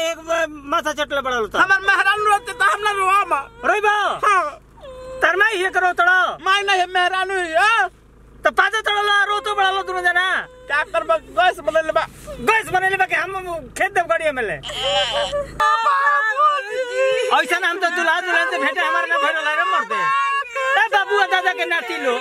एक बार माथा चटले बड़ा होता हमार मेहरान रोते तो हम ना रोवा रोई बा हाँ तरमा ही करो तड़ो माय नहीं मेहरान हुई हाँ तो पाते तड़ो ला रो तो बड़ा लो दोनों जना क्या करबा गैस बदल बा गैस बनेले बा के हम खेत देव गाड़ी में ले ऐसा हम तो दुल्हा दुल्हन से भेंटे हमारे ना भेड़ ला रे मरते ए बाबू आ दादा के नाती लो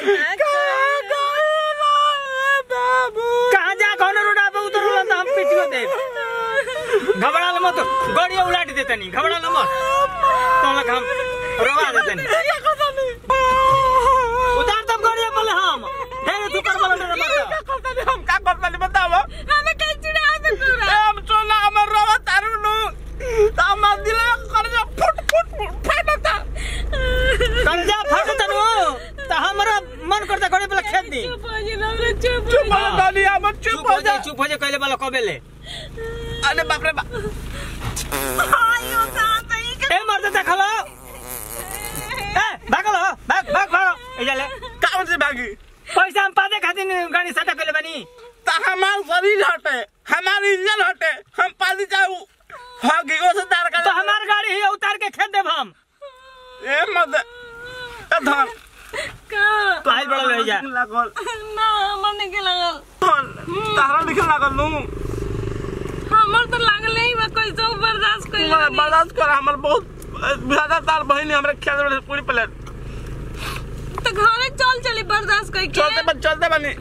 कहाँ जा कौन रोडा पे उतर लो तो हम पिटियो दे घबरा लो मत गाड़ी उलाट देते नहीं घबरा लो मत तो लग हम रोवा देते नहीं उतार तब गाड़ी पे ले हम हे तू कर बोला रे मत हम का करता नहीं बताओ हमें कहीं चुरा दे पूरा हम सोना हमार रोवा तारू नु तो हमार दिल कर जा फुट फुट फुट फटता कर्जा फट तनु तो हमरा मन करता गाड़ी पे खेत दी चुप हो जी ना चुप चुप हो डाली हम चुप चुप हो हो जा जाए चुप हो जाए कहले वाला कबे ले अरे बाप रे बाप आयो कहां तई ए मर्द देखलो ए भागलो भाग भाग भाग ए जाले कौन से भागी पैसा हम पादे खातिर गाड़ी सटा कहले बनी तो हमार शरीर हटे हमार इंजन हटे हम पाली जाऊ भागी ओ से तार का तो हमार गाड़ी ही उतार के खेत देब हम ए मत ए धन का तो आइल बड़ा ले जा लागल ना हमने के लगल धन तारा लिखे लागल नु हमर तो लागल ही बा कैसे बर्दाश्त कर मैं बर्दाश्त कर हमर बहुत ज्यादा तार बहिनी हमरे खेत में पूरी प्लेट तो घरे चल चली बर्दाश्त कर के चलते बन चलते बनी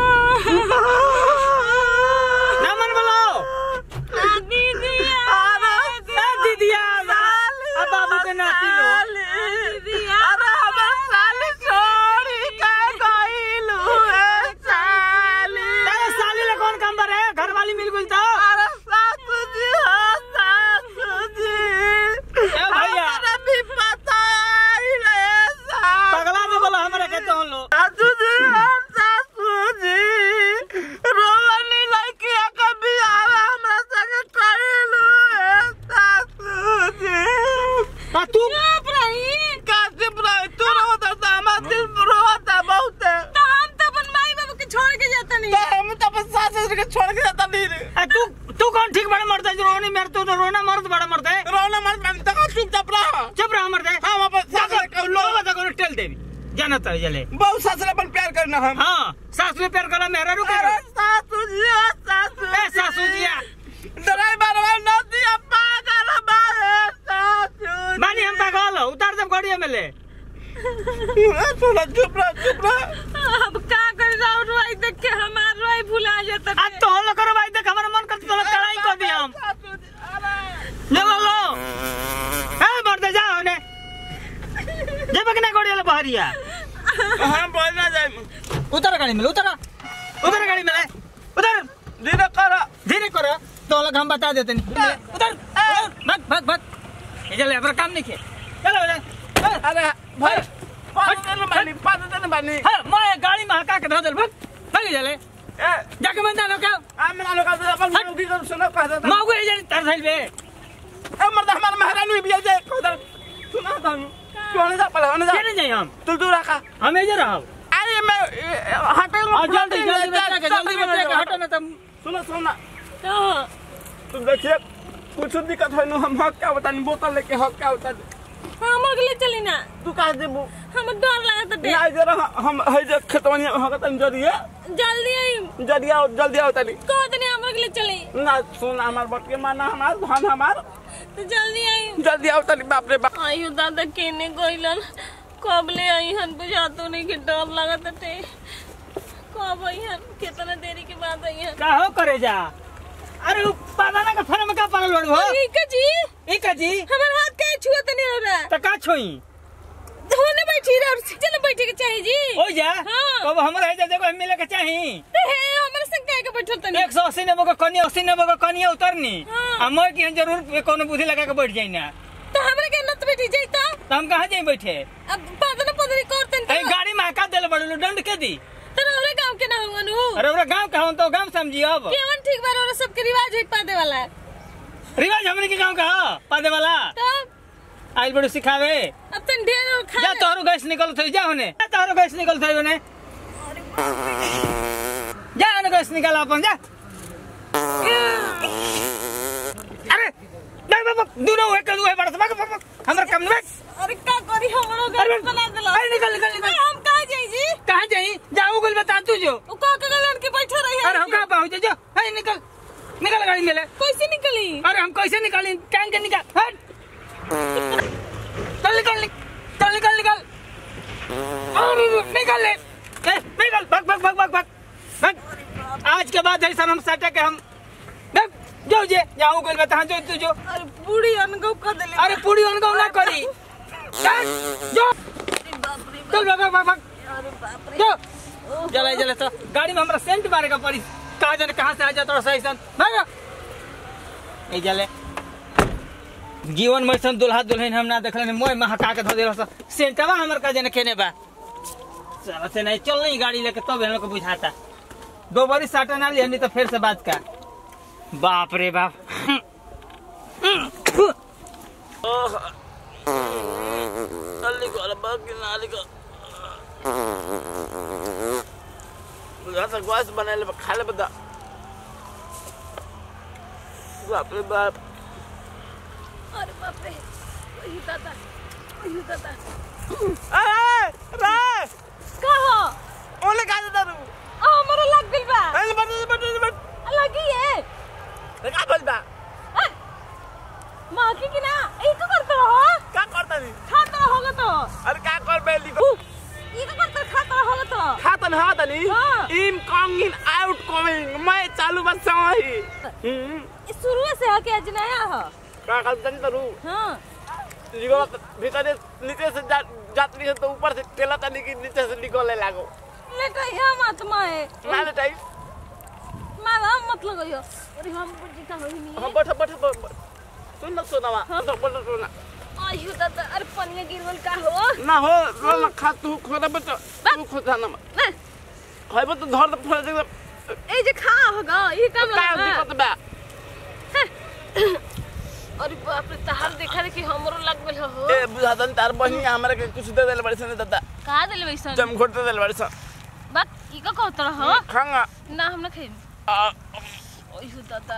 ना मन बोलो दीदी ए दीदिया अब बाबू के नाती लो दीदी अरे हमर साली छोड़ी के गइलू ए साली तेरे साली ले कौन काम बरे घर वाली मिल गई तो अरे सासू जी हो सासू जी ए भैया। हमरा भी पता आइले सासू पगला में बोलो हमारे कहते हो लो सासू जी हो सासू जी रोवनी लड़की कभी आवे हमरा संगे कइलू ए सासू जी आ तू चुप रही का चुप रही तू रोता था हमारा दिल रोता बहुत है तो हम तो अपन माई बाबू के छोड़ के जाता नहीं तो हम तो अपन सास ससुर के छोड़ के जाता नहीं रे ए, तू तू कौन ठीक बड़ा मरता है जो रोने मेरे तो रोना मर्द बड़ा मरता है रोना मत मैं तो चुपचाप रहा चुप रहा मरता है हम अपन सास जाकर लोग बता कौन टेल देवी जानता है जले बहुत सास अपन प्यार करना हम हाँ सास में प्यार करा मेरा रुक अरे सासू जी ओ सासू ए सासू जिया ड्राइवर वाला नदी पागल बाहे सासू मानी हम पागल हो, उतार दे गाड़ी में ले थोड़ा चुप रहा चुप रहा अब का कर जाओ रोई देख के हमार रोई भुला जाता आज तो हल्ला करो भाई देख हमारा मन करता तो कड़ाई कर दिया हम सासू जी अरे ले बोलो ए मरते जा होने जे बकना गाड़ी ले बहरिया हम बोलना जाए उतर गाड़ी में उतर उतर गाड़ी में ले उतर धीरे करो धीरे करो तो अलग हम बता देते नहीं उतर भाग भाग भाग ये चले अपना काम नहीं किए चलो चलो अरे भाई पाँच दिन बानी पाँच दिन बानी हाँ मैं गाड़ी में हका के धो दे भाग भाग चले ए जाके मैं जानो क्या आ मेरा लोग का अपन हट। मुखी को सुनो कह देता माऊ ये जाने तर साइड पे ए मर्द हमारा महारानी भी जाए उधर सुना था तू होने जा पहले होने जा क्या नहीं जाए हम तू दूर रखा हम इधर रहो अरे मैं हटे और जल्दी जल्दी बच्चा के जल्दी बच्चा के हटो ना तुम सुनो सुनो तो तुम देखिए कुछ दिक्कत है ना हम हक क्या बता नहीं बोतल लेके हक क्या बता हमर के लिए चली ना तू कहा देबू हम डर लागत डे ना जरा हम है जे खेतवनी हक तन जरिए जल्दी आई जल्दी आओ जल्दी आओ तनी कह दनी हमर के लिए चली ना सुन हमार बट के माना हमार धन हमार तो जल्दी आई जल्दी आओ तनी बाप रे बाप आयु दादा केने गइलन कब ले आई हन बुझातो नहीं कि डर लागत टे कब आई हन कितना देरी के बाद आई हन का हो करे जा अरे उ पादाना का फन में का पागल बड़ हो ठीक है जी ई का जी हमार हाथ का छुआ तो नहीं हो रहा त का छोई होने बैठी रहा और चल बैठे के चाहिए जी हो जा हाँ। कब हमरा है जगह मिले के चाही तो है हमारे संग काहे के बैठल तनी एक सौ अस्सी नब्बे का कनिया अस्सी नब्बे का कनिया उतरनी हाँ। आ मैं की जरूर कोनो बुद्धि लगा के बैठ जाई ना तो हमरा के नत बैठी जाई तो तो हम कहाँ जाई बैठे अब पादन पदरी करतन अरे तो गाड़ी में हका देले बड़ू दंड के दी तो हमरे गांव के ना हुवन हूँ अरे ओरा गांव का हूं तो गांव समझी अब केवन ठीक बार और सबके रिवाज है पादे वाला रिवाज हमने के गांव का हो पादे वाला तो आइल बड़ू सिखावे अब तन ढेर और खा जा तोहरो गैस निकल थई जा होने जा तोहरो गैस निकल थई होने जा ने गैस निकाल अपन जा अरे बक बक दोनों हुए कल हुए बड़ा बक बक बक हमरा कम नहीं अरे का करी हमरो अरे घर बना देला अरे निकल निकल निकल हम कहाँ जाई जी कहाँ जाई जाओ गल बता तू जो वो का का लड़के बैठे रही अरे हम कहाँ पहुँचे जो है निकल निकल गाड़ी में ले कैसे निकली अरे हम कैसे निकालें टांग के निकाल हट चल निकल निकल चल निकल निकल अरे निकल ले ए, निकल भग भग भग भग भग भग आज के बाद ऐसा हम सटे के हम भग, जो जे जाऊं गल बता जो तू जो अरे बूढ़ी अनगो कर देले अरे पूरी अनगाव ना करी चल जो अरे बाप रे चल भग भग भग भग अरे बाप रे जो जले जले तो गाड़ी में हमरा सेंट मारेगा पड़ी कहा जाने कहाँ से आ जाता सही सन भागो ए जले जीवन में सन दुल्हा दुल्हन हम ना देखले ने मोय महका के धो देला स सेंटवा हमर का जाने केने बा चल से नहीं चल नहीं गाड़ी लेके तब हम लोग को बुझाता दो बारी साटा ना लिया नहीं तो फिर से बात का बाप रे बाप अल्ली को अल्लाह की नाली को बुझा तक वास बनाले खाले बता बाप रे बाप अरे बाप रे ओही दादा ओही दादा अरे रे का हो ओले का दे रू आ हमरो लग गइल बा अरे बट बट बट लगी है रे का बोल बा माँ की ना ई तो करते रहो का करता नी खाता होगा तो अरे का कर बेली को ई तो करते खाता होगा तो खातन हातनी हाँ। इन कमिंग आउट कमिंग मैं चालू बस सही हम्म ई शुरू से है कि आज नया हो का कर तनी तरू हाँ लिगो भीतर नीचे से जा जातनी है तो ऊपर से तेला तनी की नीचे से निकले लागो लेटा यहाँ मत माए माले टाइप माला मत लगाइयो अरे हम बुद्धि का होई नहीं हम बैठ बैठ सुन ना सुनावा तो बोल सुना आयु दादा अरे पनिया गिरवल का हो ना हो रो ना खा तू खोदा बत तू खोदा ना ना है तो धर दे फड़ दे ए जे खा होगा ई काम का लगा दिक्कत बा अरे बाप रे तहार देखा रे कि हमरो लग गेल हो ए बुझातन तार बहिनी हमरा के कुछ दे देले बड़ी सन दादा का देले वैसन जम घोट दे देले बड़ी सन बात ई का कहत रहो खांगा ना हम ना खाइम आ, ओयु दादा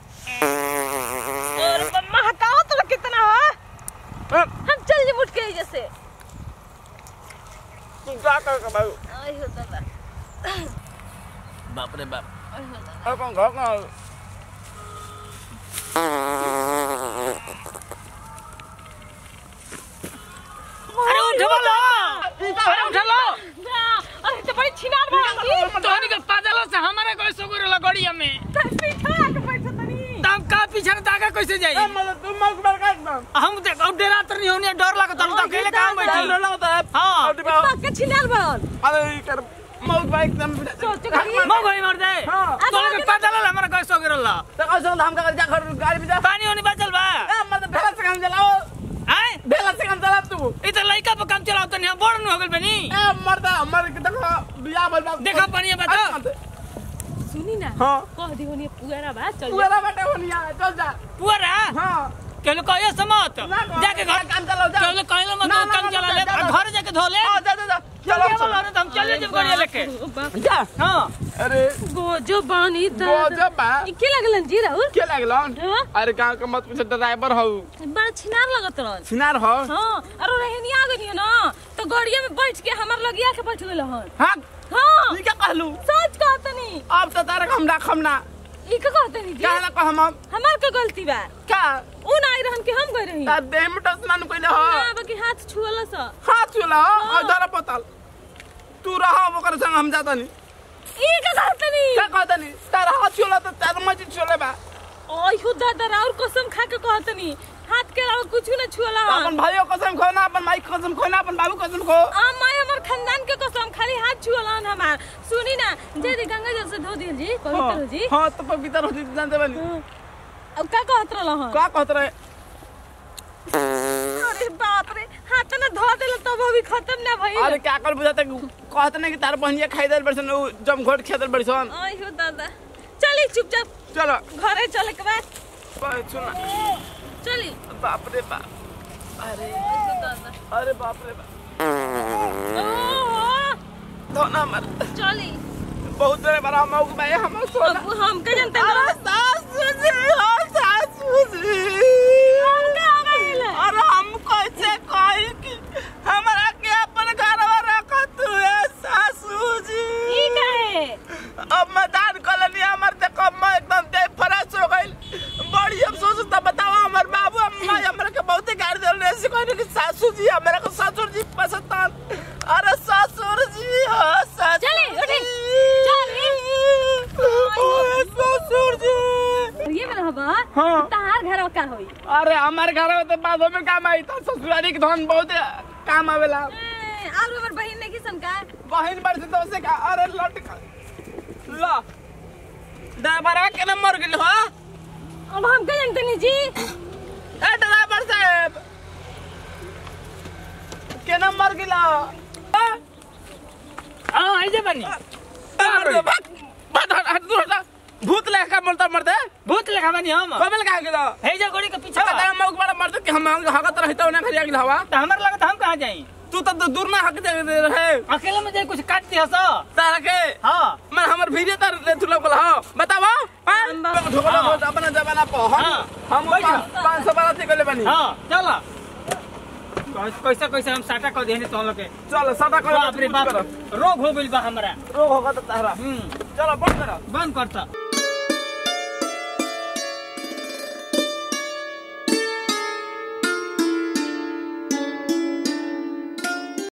और मम्मा हटाओ तो कितना हो आ, हम चल जी उठ के जैसे तू का कर का बाबू ओयु दादा बाप रे बाप ओयु दादा आ कौन घर का अरे उठो लो अरे उठो लो ना अरे तो बड़ी छिनार बना तोहनी के पादल से हमारे कोई सुगुर लगड़िया में पीछे आके बैठा तनी तब का पीछे ताका कैसे जाई ए मतलब तू मग बर का एकदम हम देख अब डरा तर नहीं होनी डर लगता हम तो अकेले काम बैठी लो लो तो हाँ। अरे बाप पक्का छिनार बन अरे ई कर मग बा एकदम सोच के मो भाई मर जाए हाँ। तोहनी के पादल हमारा कोई सुगुर ला तो कौन हम का जा घर गाड़ी में जा पानी होनी बचल बा ए मतलब भेला से काम चलाओ हैं भेला से काम चला तू इ त लइका पे काम चलाओ तनी हम बड़ न हो गइल बनी ए मरदा मर के देखो बियाह भइल बा देखा पानी बता सुनी ना हां कह दी होनी पुगारा बा चल तू एला बेटा होनिया चल जा पुअरा हां कहलो कहियो समत ना कहो, जाके घर काम चलाओ जा कहलो कहलो मत ना, ना, काम ना, चला ना, ले जा, जा। घर जाके धो ले हां जा जा जा चलो चलो चलो तो हम चले जब गाड़ी लेके जा हां अरे गोजो बानी गोजो बा। के लगलन जी राहुल के लागलन हाँ? अरे गांव के मत पूछे ड्राइवर हौ बड़ा छिनार लगत रहन सिनार हो हाँ अरे रहनी आ गई ना तो गाड़िया में बैठ के हमार लगिया के बैठ गेल हन हां हाँ ई क्या कहलू सच कहतनी अब तो तारक हम राखम ना ई का कहतनी जी कहला कह हम हमार का गलती बा का उ ना आई रहन के हम गए रही तार देह में टसना न कइले हो ना बाकी हाथ छुअला सा हाथ चला और धर पतल तू रहा ओकर संग हम जाता नहीं ई का कहतनी क्या कहता नहीं तार हाथ चला तो तार मजी चले बा ओय हो दादा और कसम खा के कहतनी हाथ के अलावा कुछ ना छुअला अपन भाइयों कसम खो ना अपन माई कसम खो ना अपन बाबू कसम खो आ माय हमर खानदान के कसम खाली हाथ छुअला हमार सुनी ना जे दी गंगा जल से धो दियल जी पवित्र हो जी हाँ तो पवित्र हो जी जानते बनी हाँ। अब का कहत रहल हन का कहत रहे अरे बाप रे हाथ ना धो देला तब अभी खत्म ना भइल अरे क्या कर बुझाते कहत नहीं कि तार बहनिया खाई दल बड़सन उ जम घोट खेदल बड़सन ओय हो दादा चली चुपचाप चलो घरे चले के बाद बाय, सुना चली बाप रे बाप अरे ओय हो दादा अरे बाप रे बाप ओहो, तो ना मर चली बहुत देर बड़ा मौक में हम सोना अब हम के जनते अरे ना सासू जी हाँ सासू जी जी मेरे को ससुर जी पसंद अरे ससुर जी हो ससुर चली, उठी। जी। ओए, ससुर जी ये मेरा हवा हाँ। तार घर का होई अरे हमारे घर में तो बादों में काम आई था ससुरारी के धन बहुत काम आवेला ए, और हमर बहिन ने किसन का बहन बड़ से तो उसे का अरे लट का ला ड्राइवर के नंबर गिल हो अब हम कह जानते नहीं जी ए ड्राइवर साहब के नंबर गिला हाँ ऐसे बनी भूत लेखा बोलता मरते भूत लेखा बनी हम कबल का गिला हे जो गोड़ी के पीछे अच्छा बा। तेरा मौक बड़ा मरते कि हम हगत रहता उन्हें खरिया गिला हवा तो हमारे लगा हम कहाँ जाई तू तो दू- दूर ना हक दे दे रहे अकेले में जाए कुछ काट दिया सो तारा के हाँ मैं हमर भीड़े तार ले तू लोग हां बताओ हां ढोकला हाँ। ढोकला अपना जमाना पर हम हाँ। हम बैठ जा। 500 बारह थी गले बनी हाँ चलो कैसे कैसे हम साटा कर देने तो लोग के चलो सदा करो बाप रे बाप रोग हो गइल बा हमरा रोग होगा तो तारा हम्म चलो बंद करो बंद करता